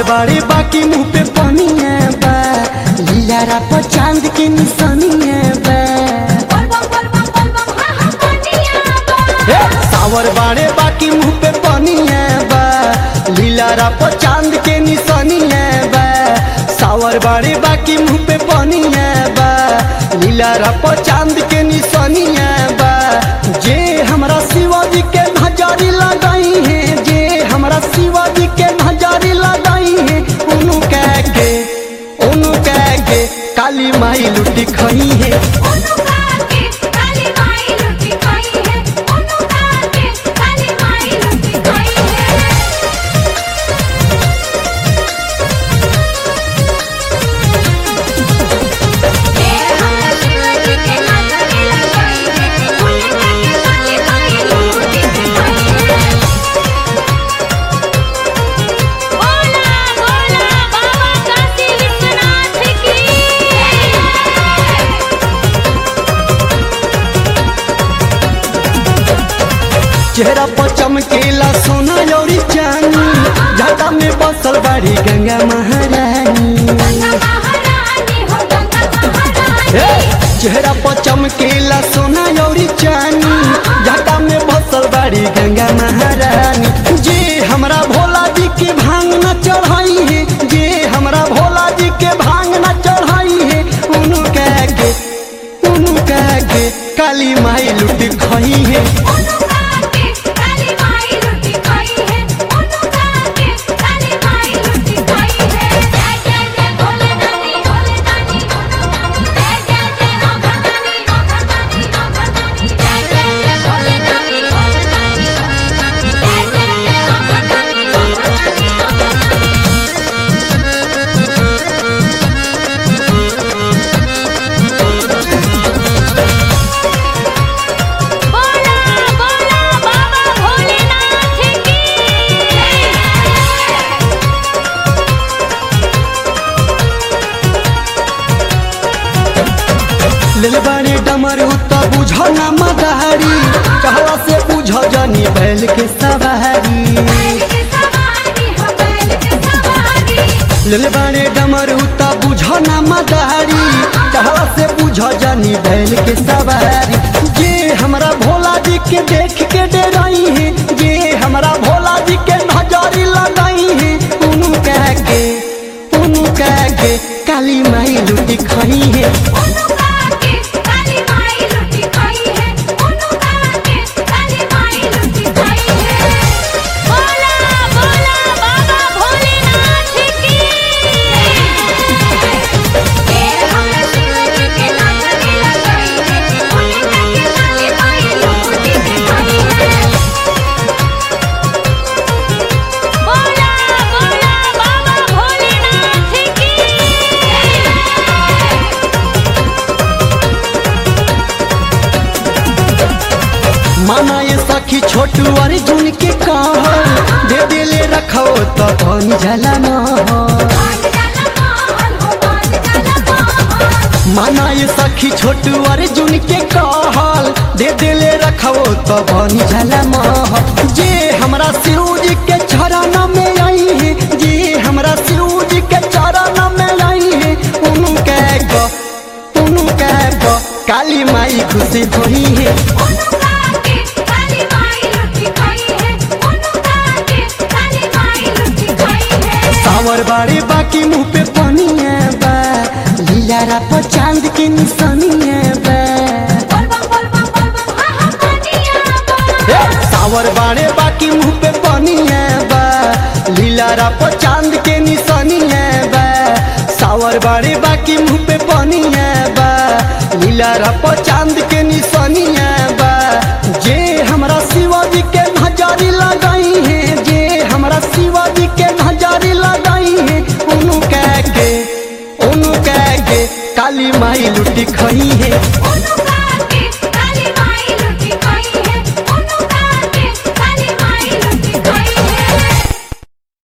बाड़ी बाकी मुंह पे पनिया बा लीलारा पर चांद के निशानिया बा हे, सावर बाड़े बाकी मुंह पे पनिया बा लीलारा पर चांद के निशानिया बा सावर बाड़े बाकी मुंह पे पनिया बा लीलारा पर चांद के निशानिया बा जे हमरा शिवाजी के नजारी लगाई है जे हमरा शिवाजी के नजारी लगाई है उनु कह के उनु कह के काली माई लुटी खई है चेहरा पर चमकेला सोना यौरी चांदी झाटा में बसल बाड़ी गंगा महारानी हे, चेहरा पर चमकेला सोना यौरी चांदी झाटा में बसल बाड़ी गंगा महारानी जे हमरा भोला जी के भांग न चढ़ाई है जे हमरा भोला जी के भांग न चढ़ाई है उनु कह के उनु कह के काली माई लुट खई है बोला बोला बाबा भोलेनाथ की लेल बारे डमरू त बुझ न मदारी कहला से बुझ जनी बैल के सवारी लेल बारे डमरू त बुझ न मदारी कहला से बुझ जनी बैल के सवारी जे हमरा भोला जी के देख के डराई है जे हमरा भोला जी के नजरी लगाई है उनु कह के उनु कह के काली माई लुटी खई है बोला बोला बाबा भोलेनाथ की बोला बोला बाबा भोलेनाथ की माना ये सखी छोटू अर्जुन के कहल दे दिले रखो तो कौन जला माना ये सखी छोटू अर्जुन के कहल दे दिले रखो तो कौन जला जे हमरा सिरूज के चरण में आई है जे हमरा सिरूज के चरण में आई है उनु कह गो उनु कह गो काली माई खुशी होई है सावर बाड़ी बाकी मुंह पे पनिया बा लीलारा पर चांद के निशानिया बा हे, सावर बाड़े बाकी मुंह पे पनिया बा लीलारा पर चांद के निशानिया बा सावर बाड़े बाकी मुंह पे पनिया बा लीलारा पर चांद के निशानिया बा जे हमरा शिवाजी के नजारी लगाई है जे हमरा शिवाजी के नजारी लगाई है उनु कह के उनु कह के काली माई लुटी खई है